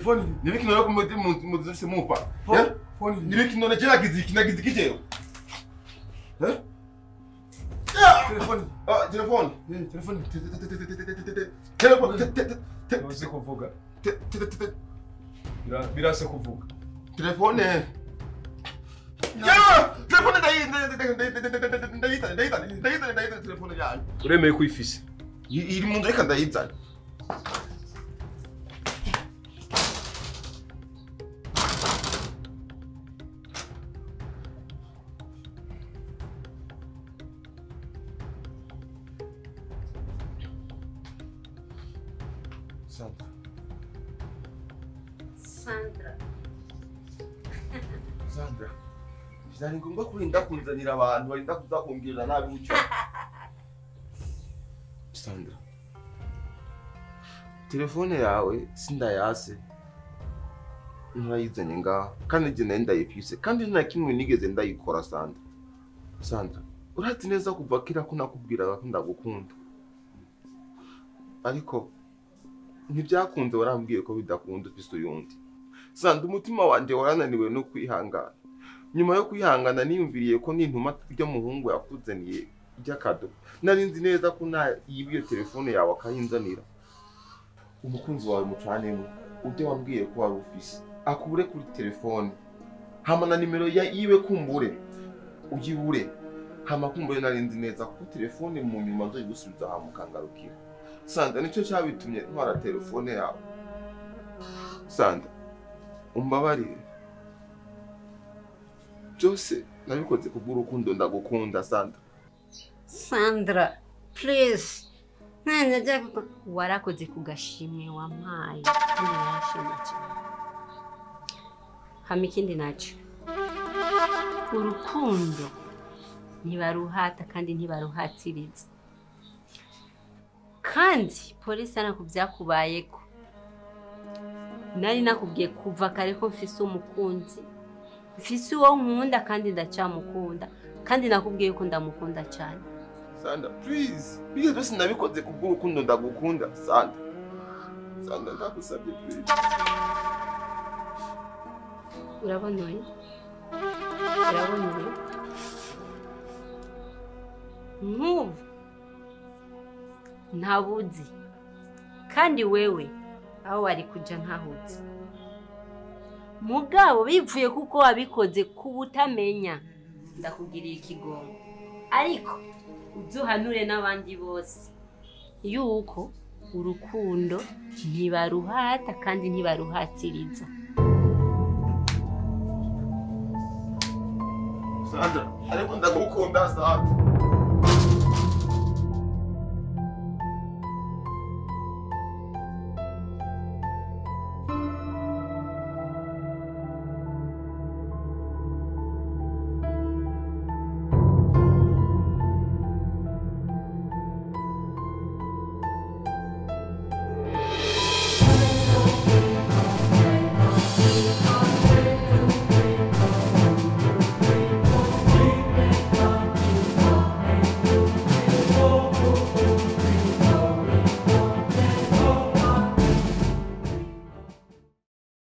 Phone. nibiki none ko muzise mupa Phone. Phone. nibiki none je nagize iki nagize iki jewe Eh? Telefone. Ah, telefone Eh, telefone. telefone te- te- te- te- Ntuzi kuvuga. te- te- te- te- Bira- Birase kuvuga. telefone ya telefone ndayita ndayita ndayita ndayita ndayita telefone yanyu Uremeye ko uyifise. I- iri mu nzu reka ndayizana Sandra, Sandra. Sandra, byari ngombwa kurinda kunzanira abantu barinda kuza kumbwirira nabi gutyo. Sandra, telefone yawe sindayase nturayizanye ngaha kandi njye nayo ndayifise kandi nta kimwe nigeze ndayikora Sandra. Sandra, urazi neza kuva kera ko nakubwiraga ko ndagukunda ariko ntibyakunze warambwiye ko bidakunda ufise uyundi Sandra, umutima wanjye warananiwe no kwihangana nyuma yo kwihangana niyumviriye ko nintuma iryo muhungu yakuzaniye ry'akado nari nzi neza ko nta yiba iyo telefone yawe akayinzanira umukunzi wawe mucanemo ujye wambwiye ko wari ufise akubure kuri telefone hama na nimero ya yiwe kumbure uyibure hama kumbure nari nzi neza ko telefone mu nyuma nzoyigusubiza aha mukangarukira sanda nicyo cyabitumye ntwara telefone yawe sanda umbabarire byose nabikoze kubw'urukundo ndagukunda sanda Sandra, please. Nene je warakoze ku gashimwe wampaye. Kandi narashimye cyane. Hama ikindi nacyo. Urukundo ntibaruhata kandi ntibaruhatiriza. Kandi polisi ku byakubayeko. Nari nakubwiye kuva kare ko mfise umukunzi. Mfise uwo nkunda kandi ndacyamukunda. Kandi nakubwiye ko ndamukunda cyane. sanda please ibyo byose nabikoze kubw'urukundo ndagukunda sanda sanda ndagusabye please urabona uyu urabona uyu nk'ubu ntabuzi kandi wewe aho wari kujya ntahuzi mugabo bivuye kuko wabikoze ku butamenya ndakugiriye ikigongo ariko uduhanure n'abandi bose yuko urukundo ntibaruhata kandi ntibaruhatiriza sanda ariko ndagukunda sanda